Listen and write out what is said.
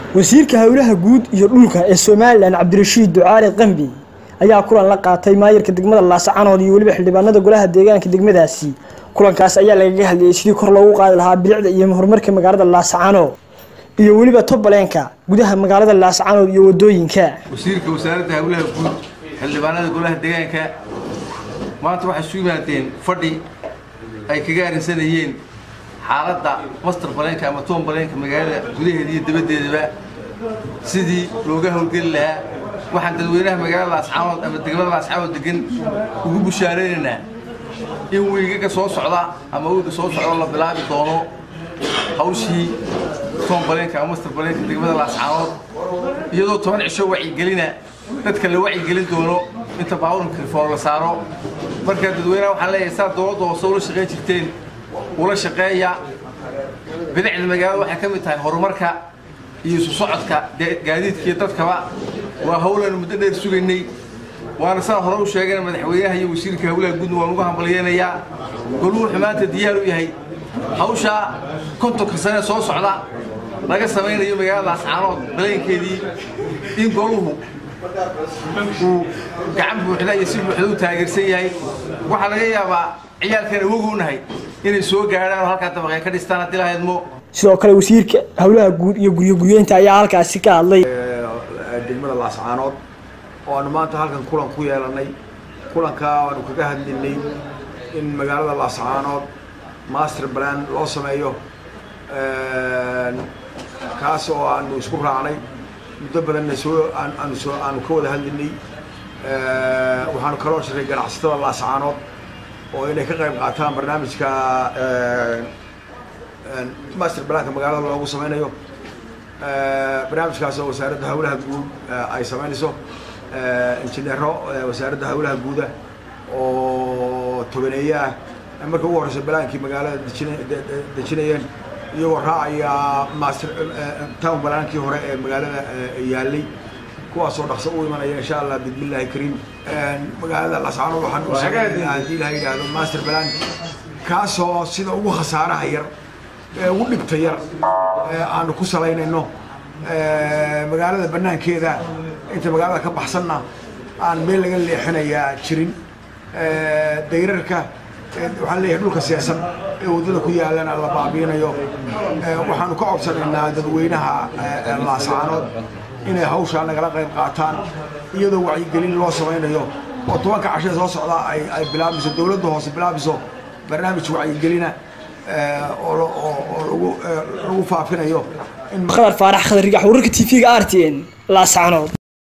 wasiirka howlaha guud iyo dhulka ee somalilan cabdirashiid ducaali qambi ayaa kulan la qaatay maayirka degmada laascanood iyo weliba xildhibaanada golaha deegaanka degmadaasi kulankaas ayaa lagaga hadlayay sidii kor loogu qaadi lahaa bilicda iyo horumarka magaalada laascanood iyo weliba tobaleenka gudaha magaalada laascanood iyo wadooyinka wasiirka wasaaradda howlaha guud xildhibaanada golaha deegaanka maanta waxay isu yimaadeen fadhi ay kaga arrinsanayeen xaaladda master baleenka ama toon baleenka magaalada gudaheeda iyo dabaddeedaba sidii looga howlgeli lahaa waxaan dadweynaha magaalada laascaanood ama degmada laascaanood degan ugu bushaaraynaynaa in wiigaga soo socda ama wiiga soo socda la bilaabi doono hawshii toon baleenka ama master baleenka degmada laascaanood iyadoo toban cisho wacyigelina dadka la wacyigelin doono inta baabuurka rifoor la saaro markaa dadweynaha waxaan leeyahay saa dowladda hoose ula shaqayn jirteen ula shaqeeya bidicda magaalada waxay ka mid tahay horumarka iyo isu socodka gaadiidka iyo dadkaba waa howlaanu muddo dheer sugaynay waana saa hore u sheegana madaxweynaha iyo wasiirka howlaha guudna waan ugu hambalyeynayaa goluu wuxuu maanta diyaar u yahay hawshaa kontonka sane soo socda laga samaynayo magaalada laascaanood baleenkeedii in goluhu uu gacan buuxda iyo si buuxda u taageersan yahay waxaa laga yaabaa ciyaalkan awogu nahay inay soo gaadhaan oo halkaa dabaqee ka dhistaan haddii lahaydmo sidoo kale wasiirka howlaha guud iyo guryo guryeynta ayaa halkaasi ka hadlay degmada laascaanood oo aanu maanta halkan kulan ku yeelanay kulankaa aanu kaga hadlinay in magaalada laascaanood master plan loo sameeyo kaas oo aanu isku raacnay muddo badanna soo aanu soo aanu ka wada hadlinay waxaanu kaloo shiray ganacsatada laascaanood oo inay ka qayb qaataan barnaamijka master planka magaalada loogu sameynayo barnaamijkaas oo wasaaradda howlaha guud ay samaynayso injineero wasaaradda howlaha guuda oo tobaneeye ah marka ugu horeysa balaankii magaalada dejinayeen iyagoo raacaya master town balaankii hore ee magaalada yaalay kuwaasoo dhaqso u imanaya insha allah bismillahi kariim magaalada lascaanood waxaan u sameynaya haddii ilaha yidhaahdo master balan kaasoo sida ugu khasaaraha yar ee ugu dhibta yar aanu ku salaynayno magaalada banaankeeda inta magaalada ka baxsanna aan meel laga leexinayaa jirin dayrarka waxaan leeyahay dhulka seesan ee waddada ku yaalana la baabiinayo waxaanu ka codsanaynaa dadweynaha laascaanood inay hawshaa nagala qayb qaataan iyadoo wacyigelin loo samaynayo oo tobanka cashee soo socdaa ay ay bilaabiso dowladda hoose bilaabiso barnaamij wacyigelina oo lagu faafinayo khadar faarax khadar rigax wararka t v-ga r t n laascaanood